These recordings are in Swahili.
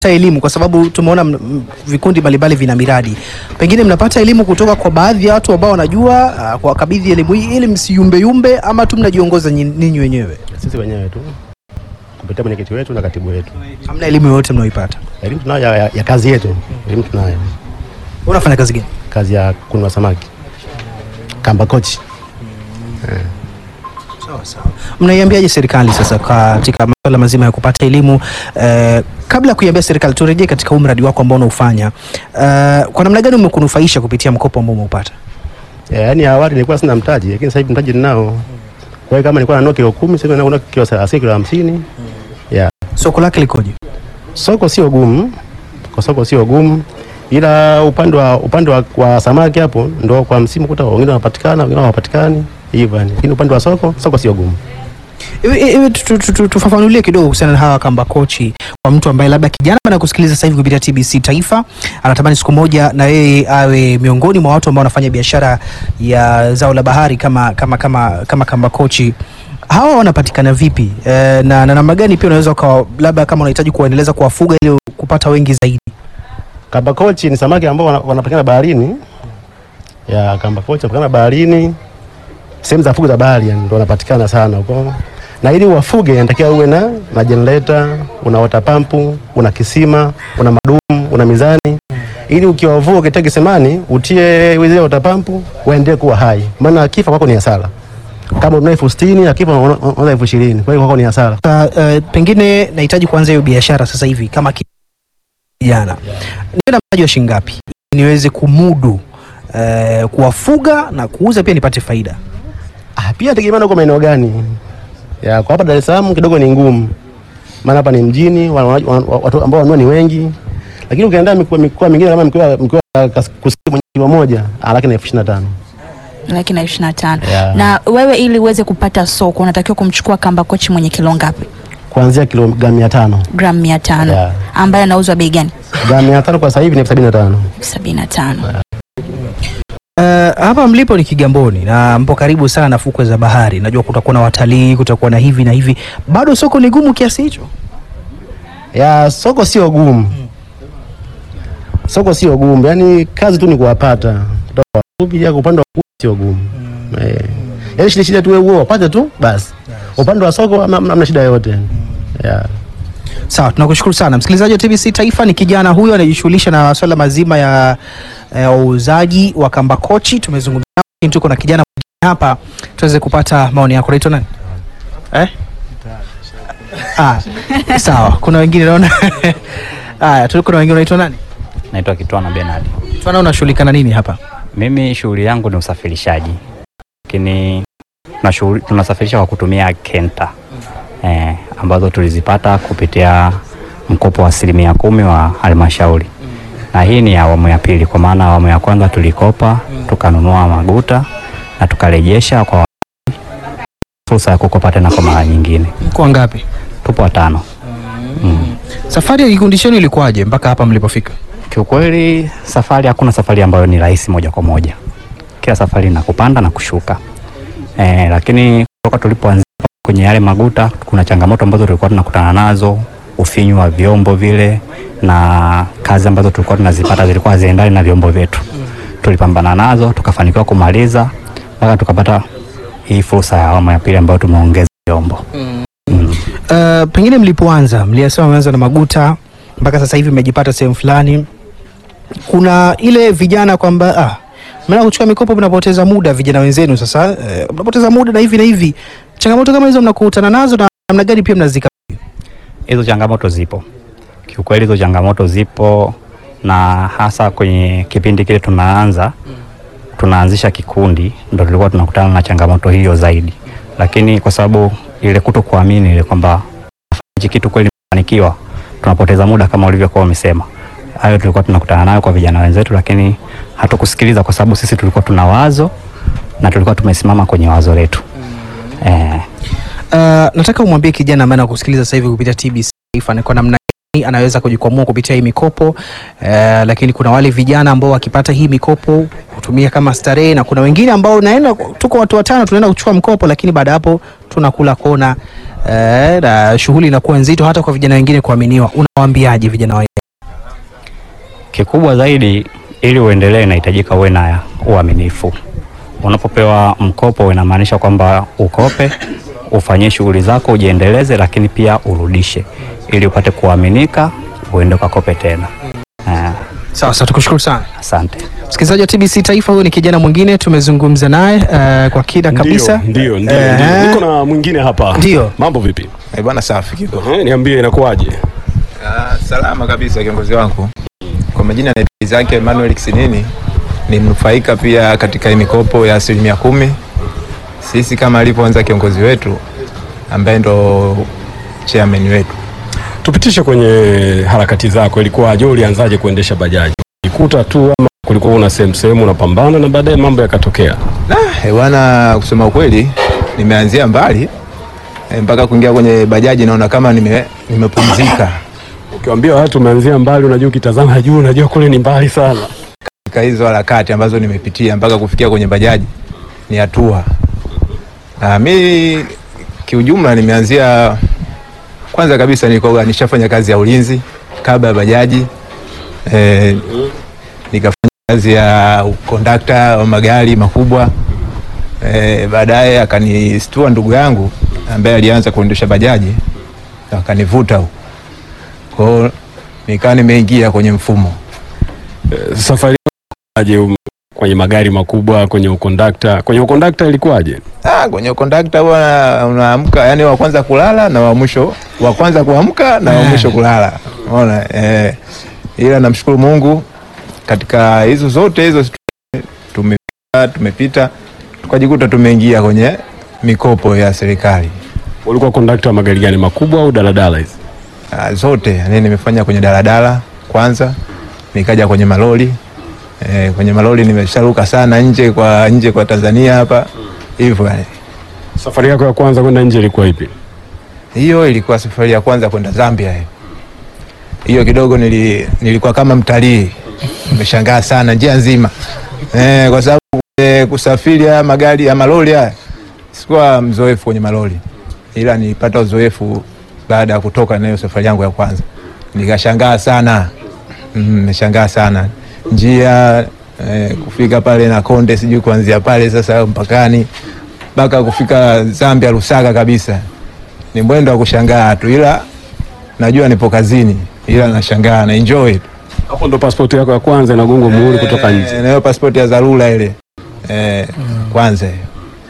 elimu kwa sababu tumeona m- m- vikundi mbalimbali vina miradi, pengine mnapata elimu kutoka kwa baadhi ya watu ambao wanajua uh, kuwakabidhi elimu hii ili msiyumbeyumbe, ama tu mnajiongoza nyi- ninyi wenyewe? Sisi wenyewe tu kupitia mwenyekiti wetu na katibu wetu, Hamna elimu yoyote mnaoipata? elimu tunayo ya, ya, ya kazi yetu. Elimu tunayo Wewe unafanya kazi gani? kazi ya kununua samaki kamba kochi. Sawa sawa. Mnaiambiaje serikali sasa katika masuala mazima ya kupata elimu eh, kabla ya kuiambia serikali, turejee katika huu mradi wako ambao unaufanya eh, kwa namna gani umekunufaisha kupitia mkopo ambao umeupata? Eh, Yaani awali nilikuwa sina mtaji, lakini sasa hivi mtaji ninao. Kwa hiyo kama nilikuwa nanunua kilo kumi, sasa nanunua kilo thelathini, kilo hamsini. Yeah. Soko lake likoje? Soko sio gumu, kwa soko sio gumu, ila upande wa upande wa, wa samaki hapo ndo kwa msimu kuta wengine wanapatikana, wengine hawapatikani hivyo yani. Lakini upande wa soko, soko sio gumu. Hivi- hivi tu- tu- tu- tu- tufafanulie kidogo kuhusiana na hawa kamba kochi kwa mtu ambaye labda kijana ambaye anakusikiliza sasa hivi kupitia TBC Taifa anatamani siku moja na yeye awe miongoni mwa watu ambao wanafanya biashara ya zao la bahari kama kama kama kama kamba kochi. Hawa wanapatikana vipi e, na na namna gani pia unaweza ukawa labda kama unahitaji kuwaendeleza kuwafuga ili kupata wengi zaidi? Kamba kochi ni samaki ambao wana- wanapatikana baharini. Ya kamba kochi wanapatikana baharini. Sehemu za fugo za bahari yani ndio wanapatikana sana huko. Na ili uwafuge inatakiwa uwe na na generator, una water pump, una kisima, una madumu, una mizani. Ili ukiwavua ukitega kisimani utie zile water pump waendelee kuwa hai. Maana akifa kwako ni hasara. Kama una elfu sitini akifa unauza elfu ishirini kwa hiyo kwako ni hasara. Uh, uh, pengine nahitaji kuanza hiyo biashara sasa hivi kama kijana niwe na mtaji wa shilingi ngapi ili niweze kumudu uh, kuwafuga na kuuza pia nipate faida? Ah, pia tegemeana uko maeneo gani. Ya, kwa hapa Dar es Salaam kidogo ni ngumu, maana hapa ni mjini, wa- wa- wa- watu ambao wanunua ni wengi, lakini ukienda mikoa mikoa mingine kama mikoa mikoa ya kas- kusini mwenye kilo moja ah, laki na elfu ishirini na tano. laki na ishirini na tano Yeah. na wewe ili uweze kupata soko unatakiwa kumchukua kamba kochi mwenye kilo ngapi kuanzia kilogramu mia tano. gramu mia tano Yeah. ambaye anauzwa bei gani Gramu mia tano kwa sasa hivi ni elfu sabini na tano. sabini na tano Uh, hapa mlipo ni Kigamboni na mpo karibu sana na fukwe za bahari. Najua kutakuwa na watalii, kutakuwa na hivi na hivi. Bado soko ni gumu kiasi hicho? Ya soko sio gumu, soko sio gumu, yaani kazi tu ni kuwapata kutoka wafupi ya upande wa kuku sio gumu eh. Yaani shida shida tu wewe wapate tu basi, upande wa soko hamna hamna shida yoyote yeah. Sawa, tunakushukuru sana msikilizaji wa TBC Taifa. Ni kijana huyo anajishughulisha na masuala mazima ya ya uuzaji wa kamba kochi. Tumezungumza nao, lakini tuko na kijana mwingine hapa tuweze kupata maoni yako. Unaitwa nani? Eh? Ah, sawa. Kuna wengine naona haya, tuko na wengine. Unaitwa nani? Naitwa Kitwana Benard. Tunaona unashughulika na nini hapa? Mimi shughuli yangu ni usafirishaji, lakini tunashughuli- tunasafirisha kwa kutumia kenta eh, ambazo tulizipata kupitia mkopo wa asilimia kumi wa halmashauri, na hii ni awamu ya pili, kwa maana awamu ya kwanza tulikopa tukanunua maguta na tukarejesha kwa fursa ya kukopa tena kwa mara nyingine. Mko ngapi? Tupo watano. Mm. Safari ya kikundi chenu ilikuwaje mpaka hapa mlipofika? Kiukweli safari, hakuna safari ambayo ni rahisi moja kwa moja. Kila safari na kupanda na kushuka e, lakini kutoka tulipoanzia kwenye yale maguta, kuna changamoto ambazo tulikuwa tunakutana nazo, ufinyu wa vyombo vile na kazi ambazo tulikuwa tunazipata zilikuwa haziendani na vyombo vyetu. Tulipambana nazo tukafanikiwa kumaliza mpaka tukapata hii fursa ya awamu ya pili ambayo tumeongeza vyombo mm. Uh, pengine mlipoanza mliyasema mmeanza na maguta mpaka sasa hivi mmejipata sehemu fulani, kuna ile vijana kwamba ah, mna kuchukua mikopo mnapoteza muda, vijana wenzenu sasa eh, mnapoteza muda na hivi na hivi. Changamoto kama hizo mnakutana nazo na namna gani pia mnazika? Hizo changamoto zipo kiukweli, hizo changamoto zipo, na hasa kwenye kipindi kile tunaanza tunaanzisha kikundi, ndo tulikuwa tunakutana na changamoto hiyo zaidi, lakini kwa sababu ile kuto kuamini ile kwamba hichi kitu kweli fanikiwa, tunapoteza muda kama ulivyokuwa umesema. Hayo tulikuwa tunakutana nayo kwa vijana wenzetu, lakini hatukusikiliza kwa sababu sisi tulikuwa tuna wazo na tulikuwa tumesimama kwenye wazo letu eh, Uh, nataka umwambie kijana ambaye anakusikiliza sasa hivi kupitia TBC Taifa ni kwa namna gani anaweza kujikwamua kupitia hii mikopo uh, lakini kuna wale vijana ambao wakipata hii mikopo kutumia kama starehe, na kuna wengine ambao naenda, tuko watu watano tunaenda kuchukua mkopo, lakini baada ya hapo tunakula kona. eh, na shughuli inakuwa nzito hata kwa vijana wengine kuaminiwa. Unawaambiaje vijana wa Kikubwa zaidi ili uendelee, inahitajika uwe na uaminifu. Unapopewa mkopo, inamaanisha kwamba ukope, ufanyie shughuli zako, ujiendeleze, lakini pia urudishe, ili upate kuaminika, uende ukakope tena. Ah, Sawa sawa, tukushukuru sana asante. msikilizaji wa TBC Taifa. Huyu ni kijana mwingine tumezungumza naye eh, kwa kina kabisa. Ndio, ndio, Eh, ndio. Niko na mwingine hapa. Ndio. Mambo vipi? Eh, bwana safi kiko. Eh, niambie inakuwaje? Ah, salama kabisa kiongozi wangu. Kwa majina naitwa Isaac Emmanuel Kisinini, ni mnufaika pia katika hii mikopo ya asilimia kumi. Sisi kama alivyoanza kiongozi wetu ambaye ndo chairman wetu. Tupitishe kwenye harakati zako, ilikuwaje? Ulianzaje kuendesha bajaji? Ulikuta tu ama kulikuwa una sehemu sehemu unapambana na baadaye mambo yakatokea? Ah, eh, bwana kusema ukweli nimeanzia mbali eh, mpaka kuingia kwenye bajaji naona kama nime nimepumzika Ukiwaambia watu umeanzia mbali, unajua ukitazama juu unajua kule ni mbali sana. katika hizo harakati ambazo nimepitia mpaka kufikia kwenye bajaji ni hatua. Na mi kiujumla nimeanzia kwanza kabisa nilikuwa nishafanya kazi ya ulinzi kabla ya bajaji e, nikafanya kazi ya kondakta wa magari makubwa e, baadaye akanistua ndugu yangu ambaye alianza kuendesha bajaji akanivuta huko kwao, nikawa nimeingia kwenye mfumo Eh, Safari yako aje um, kwenye magari makubwa, kwenye ukondakta? Kwenye ukondakta ilikuwaje? Ah, kwenye kondakta bwana, unaamka yani wa kwanza kulala na wa mwisho, wa kwanza kuamka na wa mwisho kulala. Unaona eh, ila namshukuru Mungu katika hizo zote hizo tumepita, tumepita tukajikuta tumeingia kwenye mikopo ya serikali Ulikuwa kondakta wa magari gani, makubwa au daladala hizi? ah, zote. Yani nimefanya kwenye daladala kwanza, nikaja kwenye malori eh, kwenye malori nimesharuka sana nje kwa nje kwa Tanzania hapa hivyo yani. Safari yako ya kwanza kwenda nje ilikuwa ipi? Hiyo ilikuwa safari ya kwanza kwenda Zambia. hiyo. Hiyo kidogo nili, nilikuwa kama mtalii, nimeshangaa sana njia nzima eh, kwa sababu eh, kusafiri haya magari ya malori haya sikuwa mzoefu kwenye malori, ila nilipata uzoefu baada ya kutoka nayo safari yangu ya kwanza, nikashangaa sana mm, nimeshangaa sana njia eh, kufika pale na Konde, sijui kuanzia pale sasa mpakani mpaka kufika Zambia Lusaka kabisa ni mwendo wa kushangaa tu, ila najua nipo kazini, ila nashangaa na enjoy tu. Hapo ndo pasipoti yako ya kwanza inagongwa muhuri kutoka nje. Eh, nayo pasipoti ya dharura ile eh, kwanza hiyo.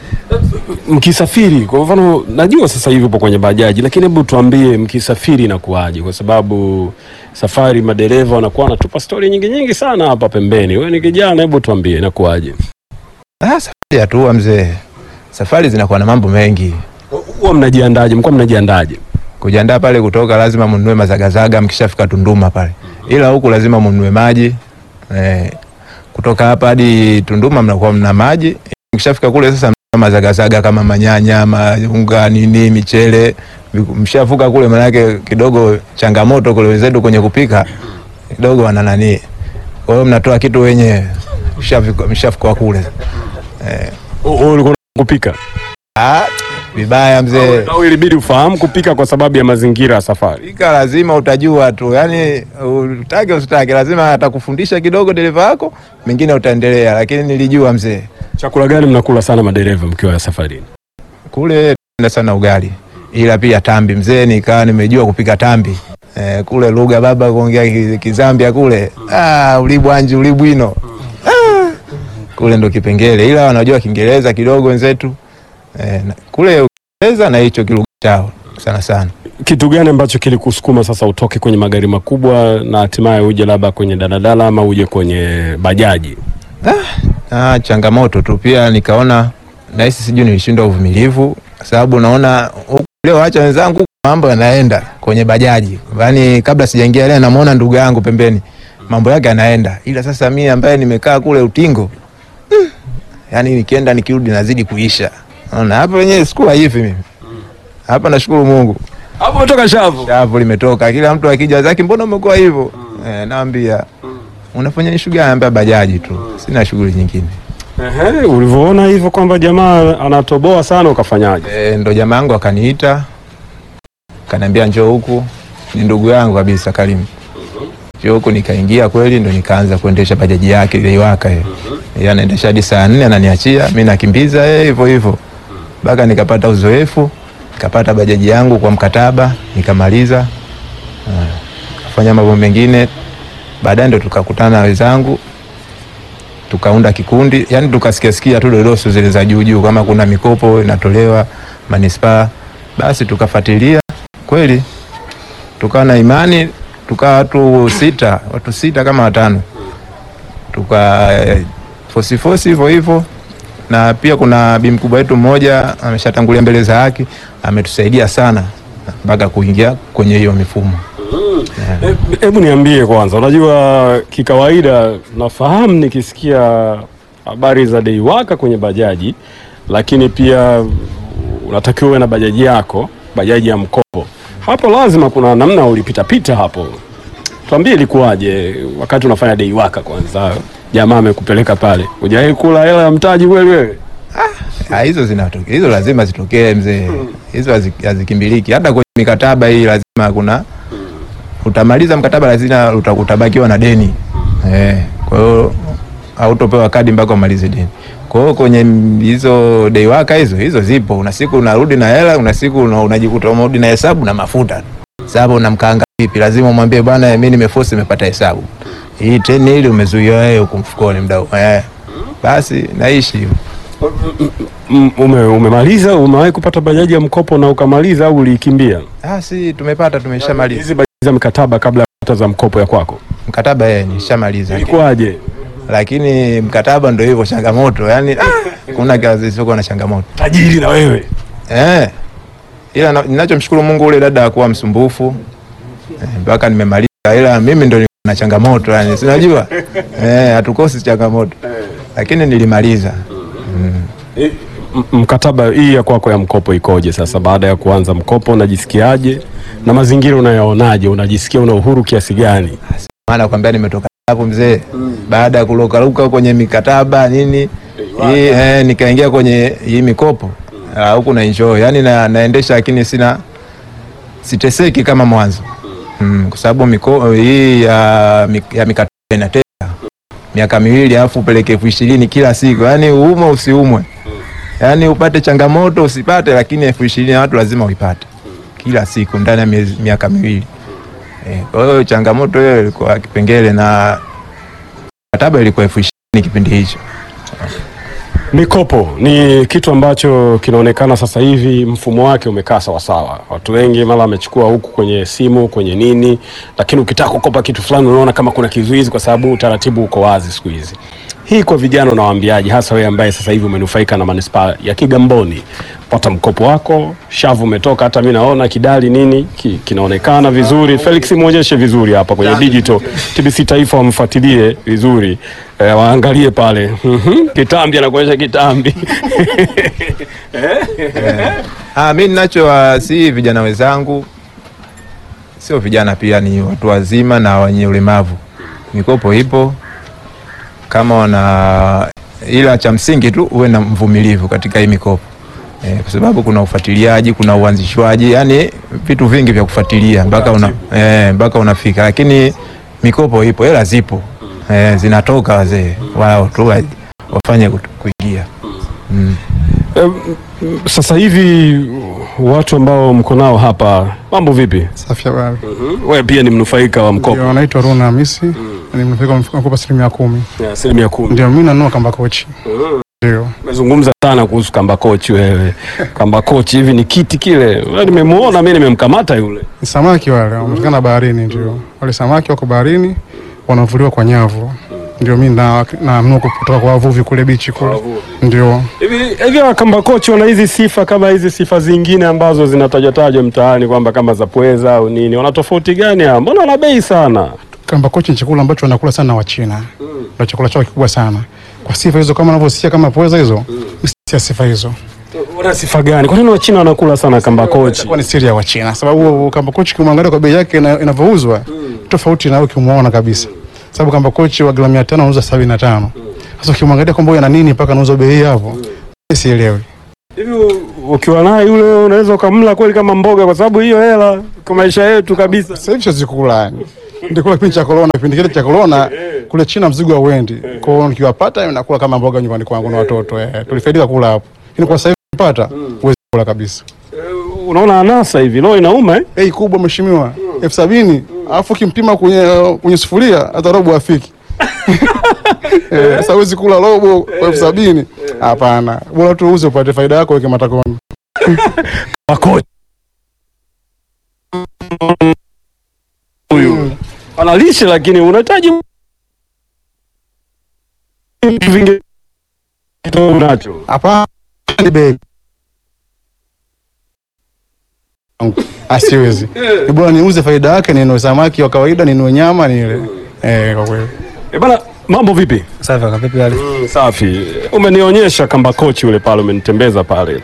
Mkisafiri kwa mfano, najua sasa hivi upo kwenye bajaji, lakini hebu tuambie mkisafiri inakuwaje? Kwa sababu safari madereva wanakuwa wanatupa stori nyingi nyingi sana hapa pembeni. Wewe ni kijana, hebu tuambie inakuwaje? Ah, safari ya tua mzee, safari zinakuwa na mambo mengi. Huwa mnajiandaje? Mkuwa mnajiandaje? Kujiandaa pale kutoka, lazima mnunue mazagazaga mkishafika Tunduma pale, ila huku lazima mnunue maji eh, kutoka hapa hadi Tunduma mnakuwa mna maji. Mkishafika kule sasa mnunua mazagazaga kama manyanya, maunga, nini, michele. Mshavuka kule, manake kidogo changamoto kule wenzetu kwenye kupika kidogo wana nani, kwa hiyo mnatoa kitu wenyewe mshafika mshafika kule eh, Wewe ulikuwa kupika ah, vibaya mzee. au ilibidi ufahamu kupika kwa sababu ya mazingira ya safari? Pika lazima utajua tu, yani utake usitake, lazima atakufundisha kidogo dereva wako, mengine utaendelea. Lakini nilijua mzee, Chakula gani mnakula sana madereva mkiwa safarini? kule tuna sana ugali, ila pia tambi mzee, nikawa nimejua kupika tambi eh, kule lugha baba kuongea ki- Kizambia kule ah, ulibwanji ulibwino ah, kule ndo kipengele, ila wanajua Kiingereza kidogo wenzetu eh, na- kule Kiingereza na hicho kilugha chao sana sana. Kitu gani ambacho kilikusukuma sasa utoke kwenye magari makubwa na hatimaye uje labda kwenye daladala ama uje kwenye bajaji? Ah, changamoto tu pia nikaona nahisi sijui nilishindwa uvumilivu kwa sababu naona huku leo acha wenzangu mambo yanaenda kwenye bajaji. Yaani kabla sijaingia ile namuona ndugu yangu pembeni mambo yake yanaenda. Ila sasa mimi ambaye nimekaa kule utingo mm, yaani nikienda nikirudi nazidi kuisha. Naona hapa wenyewe sikuwa hivi mimi. Hapa nashukuru Mungu. Hapo umetoka shavu. Shavu limetoka. Kila mtu akija zake mbona umekuwa hivyo? Eh, naambia unafanya shughuli gani? Naambia bajaji tu. Sina shughuli nyingine. Ehe, ulivyoona hivyo kwamba jamaa anatoboa sana ukafanyaje? E, ndo jamaa yangu akaniita kaniambia njoo huku, ni ndugu yangu kabisa Karimu. Njoo huku, nikaingia kweli, ndo nikaanza kuendesha bajaji yake ile iwaka yeye. Yeye anaendesha hadi saa nne ananiachia, mimi nakimbiza yeye hivyo hivyo mpaka nikapata uzoefu, nikapata bajaji yangu kwa mkataba, nikamaliza kufanya mambo mengine. Baadaye ndo tukakutana na wenzangu tukaunda kikundi, yani tukasikia sikia tu dodoso zile za juu juu, kama kuna mikopo inatolewa manispaa, basi tukafuatilia kweli, tukawa na imani, tukawa watu sita, watu sita kama watano, tuka eh, fosi fosi hivyo hivyo, na pia kuna bi mkubwa wetu mmoja ameshatangulia mbele za haki, ametusaidia sana mpaka kuingia kwenye hiyo mifumo. Eh, Hebu niambie kwanza, unajua kikawaida nafahamu nikisikia habari za deiwaka kwenye bajaji, lakini pia unatakiwa uwe na bajaji yako, bajaji ya mkopo. Hapo lazima kuna namna ulipitapita hapo, tuambie ilikuwaje wakati unafanya deiwaka? Kwanza jamaa amekupeleka pale, hujawahi kula hela ya mtaji kweli wewe? Ah, hizo zinatokea, hizo lazima zitokee mzee, hizo hazi- hazikimbiliki. Hata kwenye mikataba hii lazima kuna utamaliza mkataba, lazima uta- utabakiwa na deni eh. Kwa hiyo hautopewa kadi mpaka umalize deni. Kwa hiyo kwenye m- hizo deiwaka hizo hizo zipo, una siku unarudi na hela, una siku una- unajikuta umerudi na hesabu na mafuta. Sasa unamkaanga vipi? Lazima umwambie bwana, mimi nimeforce, nimepata hesabu hii teni ili umezuia wewe huko mfukoni mdau eh. Basi naishi hivyo. M- Ume, umemaliza? Umewahi kupata bajaji ya mkopo na ukamaliza au uliikimbia? Ah, si tumepata, tumeshamaliza Hizi bajaji za mkataba kabla ya kupata za mkopo ya kwako mkataba, yeye nishamaliza, ilikuwaje? lakini mkataba ndo hivyo, changamoto yani, ah, kuna kazi isiyokuwa na changamoto Tajiri na wewe eh. Ila na- ninachomshukuru Mungu, ule dada hakuwa msumbufu eh, mpaka nimemaliza, ila mimi ndo nilikuwa na changamoto yani, sinajua eh, hatukosi changamoto, lakini nilimaliza mm. E, m- mkataba hii ya kwako ya mkopo ikoje sasa? Baada ya kuanza mkopo unajisikiaje na mazingira unayaonaje? Unajisikia una uhuru kiasi gani? maana kwambia nimetoka hapo mzee, baada ya kurukaruka kwenye mikataba nini hii, eh, nikaingia kwenye hii mikopo Ah, huku na enjoy yani na, naendesha lakini sina siteseki kama mwanzo mm, kwa sababu miko hii ya, mi- ya mikataba inateka miaka miwili alafu upeleke elfu ishirini kila siku, yani uumwe usiumwe, yani upate changamoto usipate, lakini elfu ishirini ya watu lazima uipate kila siku ndani ya miezi- miaka miwili. Eh, Kwa hiyo changamoto hiyo ilikuwa kipengele na mkataba ilikuwa elfu ishirini kipindi hicho. Mikopo ni kitu ambacho kinaonekana sasa hivi mfumo wake umekaa sawasawa. Watu wengi mara wamechukua huku kwenye simu kwenye nini, lakini ukitaka kukopa kitu fulani unaona kama kuna kizuizi, kwa sababu utaratibu uko wazi siku hizi. Hii kwa vijana unawaambiaje, hasa wewe ambaye sasa hivi umenufaika na manispaa ya Kigamboni? Pata mkopo wako, shavu umetoka, hata mi naona kidali nini ki, kinaonekana vizuri. Felix, muonyeshe vizuri hapa kwenye digital. TBC Taifa wamfuatilie vizuri eh, waangalie pale Mhm, kitambi anakuonyesha kitambi Ah, mi ninachowasihi vijana wenzangu, sio vijana pia, ni watu wazima na wenye ulemavu, mikopo ipo kama wana, ila cha msingi tu uwe na mvumilivu katika hii mikopo eh, kwa sababu kuna ufuatiliaji, kuna uanzishwaji, yani vitu vingi vya kufuatilia mpaka una, eh, mpaka unafika, lakini mikopo ipo, hela zipo eh, zinatoka, wazee wao tu wa- wafanye kutu- kuingia mm. Em, sasa hivi watu ambao mko nao hapa, mambo vipi? Safi habari. Wewe pia ni mnufaika wa mkopo Ndio, naitwa Runa Hamisi ni mnufaika wa mkopo asilimia kumi. ya asilimia kumi. Ndio mimi nanunua kamba kochi. Ndio Umezungumza sana kuhusu kamba kochi wewe. Kamba kochi hivi ni kiti kile. Wewe nimemuona mimi nimemkamata yule. ni samaki wale wanapatikana baharini. Ndio wale samaki wako baharini wanavuliwa kwa nyavu. Ndio mimi na nanunua kutoka kwa wavuvi kule bichi kule. Ndio Hivi hivi hawa kamba kochi wana hizi sifa kama hizi sifa zingine ambazo zinatajwa mtaani kwamba kama za pweza au nini. Wana tofauti gani hao? Mbona wana bei sana? kamba kochi ni chakula ambacho wanakula sana Wachina. Ndio chakula chao kikubwa sana. Kwa sifa hizo kama unavyosikia kama pweza hizo, si sifa hizo. Wana sifa gani? Kwa nini Wachina wanakula sana kamba kochi? Itakuwa ni siri ya Wachina sababu kamba kochi kimwangalia kwa bei yake ina- inavyouzwa tofauti na wewe ukimwona kabisa, sababu kamba kochi wa gramu 500 anauza 75. Sasa ukimwangalia kwamba huyu ana nini mpaka anauza bei hii hapo, sielewi. Hivi u- ukiwa naye yule unaweza ukamla kweli kama mboga, kwa sababu hiyo hela kwa maisha yetu kabisa. Sasa hivi siwezi kula yani. Ndikula kipindi cha corona, kipindi kile cha corona kule China mzigo hauendi. Kwa hiyo nikiwapata nakula kama mboga nyumbani kwangu na watoto eh. Tulifaidika kula hapo. Lakini kwa sasa hivi nikipata huwezi kula kabisa. Unaona anasa hivi, roho inauma eh? Bei kubwa mheshimiwa, elfu sabini alafu kimpima kwenye kwenye sufuria hata robo afiki. Eh, sasa huwezi kula robo kwa elfu sabini hapana. Bora tu uuze upate faida yako, weke matakoni. Makocha huyu ana lishe, lakini unahitaji vitu vingi unacho. Hapana, ni bei. Asiwezi. Ni bora niuze faida yake, ninunue samaki wa kawaida, ninunue nyama nile. Eh, kwa kweli. Eh bana, mambo vipi? Safi kaka, vipi hali? Mm, safi. Umenionyesha kamba kochi ule pale, umenitembeza pale.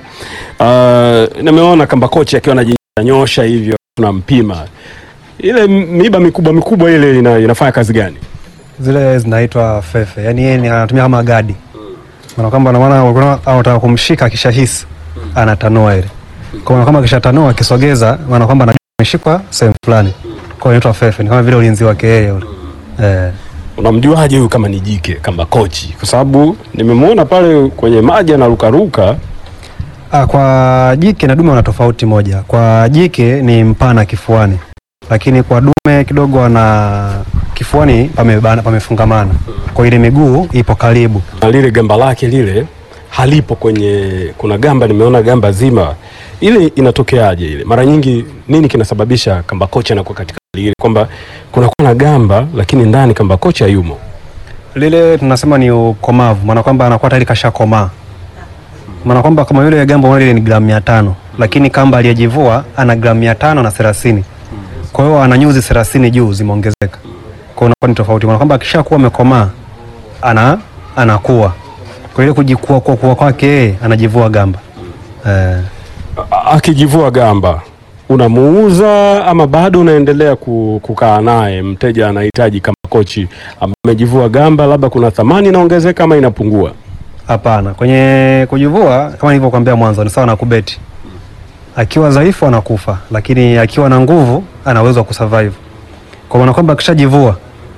Uh, nimeona kamba kochi akiwa anajinyosha hivyo, tunampima ile miba mikubwa mikubwa ile ina, inafanya kazi gani? Zile zinaitwa fefe, yaani yeye ni anatumia kama gadi, maana kwamba na maana unaona anataka kumshika, akishahisi anatanua ile, kwa maana kama akishatanua akisogeza, maana kwamba anajua ameshikwa sehemu fulani, kwa hiyo inaitwa fefe, ni kama vile ulinzi wake yeye ule eh. Unamjuaje huyu kama ni jike kamba kochi? Kwa sababu nimemwona pale kwenye maji anarukaruka. Ah, kwa jike na dume wana tofauti moja. Kwa jike ni mpana kifuani, lakini kwa dume kidogo ana kifuani pamebana, pamefungamana, kwa ile miguu ipo karibu. na lile gamba lake lile halipo kwenye, kuna gamba nimeona gamba zima, ile inatokeaje ile? Mara nyingi nini kinasababisha kamba kocha anakuwa katika hali ile, kwamba kunakuwa na gamba lakini ndani kamba kocha hayumo? Lile tunasema ni ukomavu, maana kwamba anakuwa tayari kashakomaa, maana kwamba kama yule gamba unaona lile ni gramu mia tano lakini kamba aliyejivua ana gramu mia tano na thelathini kwa hiyo ana nyuzi thelathini juu zimeongezeka, kwa hiyo unakuwa ni tofauti, maana kwamba akishakuwa amekomaa ana anakuwa kwa ile kujikua kwa kuwa kwake yeye anajivua gamba eh. A- Akijivua gamba unamuuza ama bado unaendelea ku- kukaa naye? Mteja anahitaji kamba kochi ambaye amejivua gamba, labda kuna thamani inaongezeka ama inapungua? Hapana, kwenye kujivua kama nilivyokuambia mwanzo ni sawa na kubeti. Akiwa dhaifu anakufa, lakini akiwa na nguvu ana uwezo wa kusurvive. Kwa maana kwamba akishajivua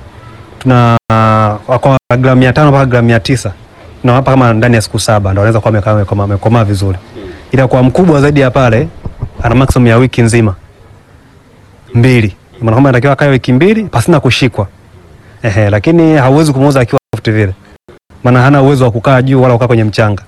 tuna kwa gramu mia tano mpaka gramu mia tisa na hapa kama ndani ya siku saba ndo anaweza kuwa amekaa amekomaa amekomaa vizuri, ila kwa mkubwa zaidi ya pale ana maximum ya wiki nzima mbili, maana kwamba anatakiwa akae wiki mbili pasina kushikwa. Ehe, lakini hauwezi kumuuza akiwa soft vile maana hana uwezo wa kukaa juu wala kukaa kwenye mchanga.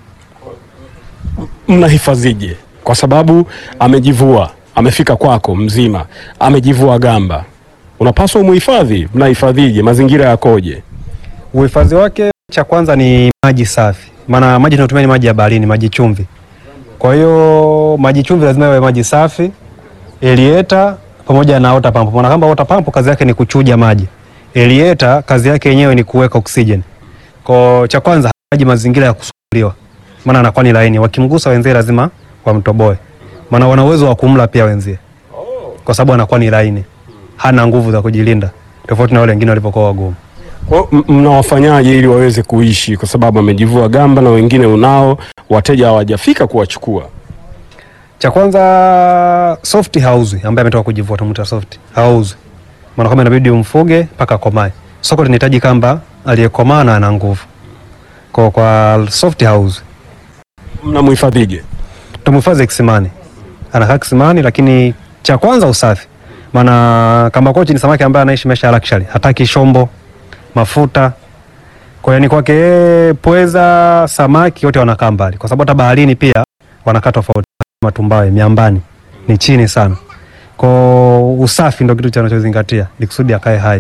Mnahifadhije? Kwa sababu amejivua, amefika kwako mzima, amejivua gamba, unapaswa umuhifadhi. Mnahifadhije? mazingira yakoje? Uhifadhi wake cha kwanza ni maji safi, maana maji tunatumia ni maji ya baharini, maji chumvi. Kwa hiyo maji chumvi lazima yawe maji safi, elieta pamoja na water pump. Maana kama water pump kazi yake ni kuchuja maji, elieta kazi yake yenyewe ni kuweka oxygen. Kwa cha kwanza maji mazingira ya kusuguliwa, maana anakuwa ni laini, wakimgusa wenzie lazima wamtoboe, maana wana uwezo wa kumla pia wenzie, kwa sababu anakuwa ni laini, hana nguvu za kujilinda, tofauti na wale wengine walivyokuwa wagumu. Kwa hiyo m- mnawafanyaje ili waweze kuishi, kwa sababu amejivua gamba na wengine unao wateja hawajafika kuwachukua? Cha kwanza soft hauzwi, ambaye ametoka kujivua tumuita soft hauzwi, maana kama inabidi umfuge mpaka akomae. Soko linahitaji kamba aliyekomaa na ana nguvu, kwa kwa soft hauzwi. Mnamhifadhije? Tumhifadhi kisimani, anakaa kisimani, lakini cha kwanza usafi, maana kamba kochi ni samaki ambaye anaishi maisha ya luxury, hataki shombo, mafuta. Kwa hiyo ni kwake yeye, pweza, samaki wote wanakaa mbali, kwa sababu hata baharini pia wanakaa tofauti. Matumbawe miambani ni chini sana, kwa usafi ndo kitu chanachozingatia ni kusudi akae hai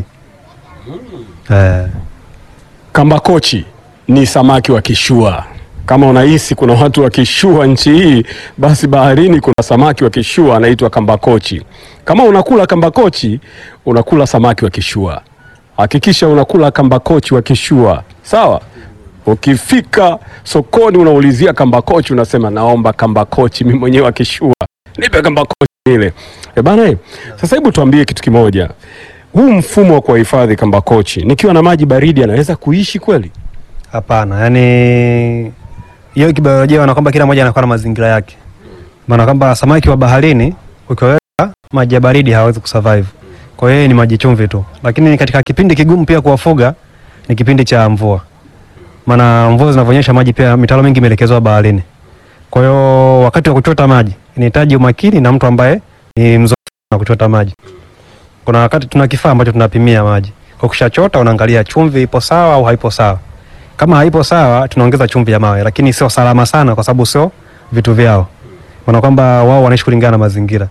eh. Kamba kochi ni samaki wa kishua. Kama unahisi kuna watu wa kishua nchi hii, basi baharini kuna samaki wa kishua anaitwa kamba kochi. Kama unakula kamba kochi, unakula samaki wa kishua. Hakikisha unakula kamba kochi wa kishua, sawa? Ukifika sokoni unaulizia kamba kochi, unasema naomba kamba kochi, mimi mwenyewe wa kishua, nipe kamba kochi ile. E bana, eh, sasa hebu tuambie kitu kimoja, huu mfumo wa kuwahifadhi kamba kochi nikiwa na maji baridi anaweza kuishi kweli? Hapana, yani hiyo kibiolojia wana kwamba kila mmoja anakuwa na mazingira yake, maana kwamba samaki wa baharini ukiweka maji ya baridi hawezi kusurvive, kwa hiyo yeye ni maji chumvi tu. Lakini katika kipindi kigumu pia kuwafuga ni kipindi cha mvua, maana mvua zinavyonyesha maji pia mitaro mingi imeelekezwa baharini. Kwa hiyo wakati wa kuchota maji inahitaji umakini na mtu ambaye ni mzoefu na kuchota maji. Kuna wakati tuna kifaa ambacho tunapimia maji, kwa kushachota unaangalia chumvi ipo sawa au haipo sawa. Kama haipo sawa, tunaongeza chumvi ya mawe, lakini sio salama sana, kwa sababu sio vitu vyao, maana kwamba wao wanaishi kulingana na mazingira.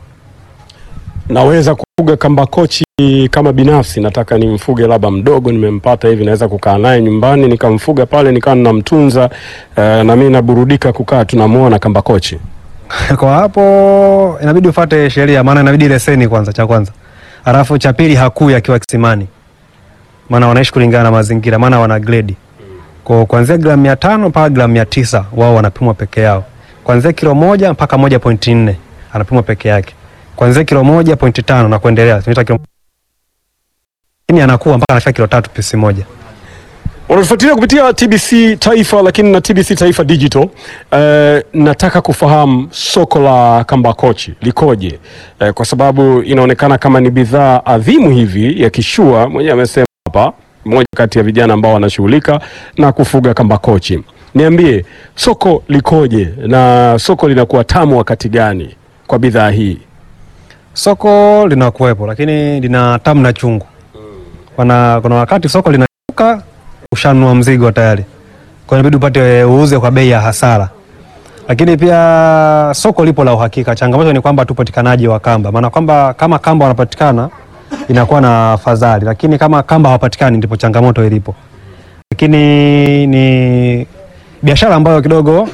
Naweza kufuga kambakochi kama binafsi, nataka nimfuge labda mdogo, nimempata hivi, naweza kukaa naye nyumbani nikamfuga pale, nikawa ninamtunza eh, na mimi naburudika kukaa tunamuona kambakochi. Kwa hapo inabidi ufuate sheria, maana inabidi leseni kwanza, cha kwanza, alafu cha pili hakui akiwa kisimani, maana wanaishi kulingana na mazingira, maana wana grade kwa kuanzia gramu mia tano mpaka gramu mia tisa wao wanapimwa peke yao, kuanzia kilo moja mpaka moja pointi nne anapimwa peke yake, kuanzia kilo moja pointi tano na kuendelea tunaita kilo lakini anakuwa mpaka anafika kilo tatu pisi moja. Unatufuatilia kupitia TBC Taifa lakini na TBC Taifa Digital. Eh, nataka kufahamu soko la kambakochi likoje? Eh, kwa sababu inaonekana kama ni bidhaa adhimu hivi ya kishua. Mwenyewe amesema hapa, mmoja kati ya vijana ambao wanashughulika na kufuga kambakochi. Niambie soko likoje na soko linakuwa tamu wakati gani kwa bidhaa hii? Soko linakuwepo lakini lina tamu na chungu. Kuna, kuna wakati soko linashuka ushanunua mzigo tayari, kwa hiyo inabidi upate uuze kwa bei ya hasara. Lakini pia soko lipo la uhakika. Changamoto ni kwamba tu upatikanaji wa kamba, maana kwamba kama kamba wanapatikana inakuwa na fadhali, lakini kama kamba hawapatikani ndipo changamoto ilipo. Lakini ni biashara ambayo kidogo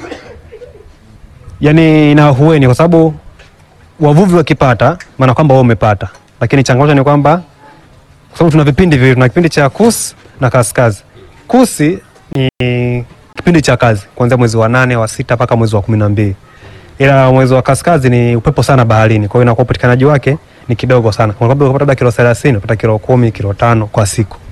yani ina hueni kwa sababu wavuvi wakipata, maana kwamba wao umepata, lakini changamoto ni kwamba kwa sababu tuna vipindi viwili, tuna kipindi cha kusi na kaskazi. Kusi ni kipindi cha kazi kuanzia mwezi wa nane wa sita mpaka mwezi wa kumi na mbili ila mwezi wa kaskazi ni upepo sana baharini, kwa hiyo inakuwa upatikanaji wake ni kidogo sana. Kwa sababu ukipata labda kilo 30 unapata kilo kumi, kilo tano kwa siku.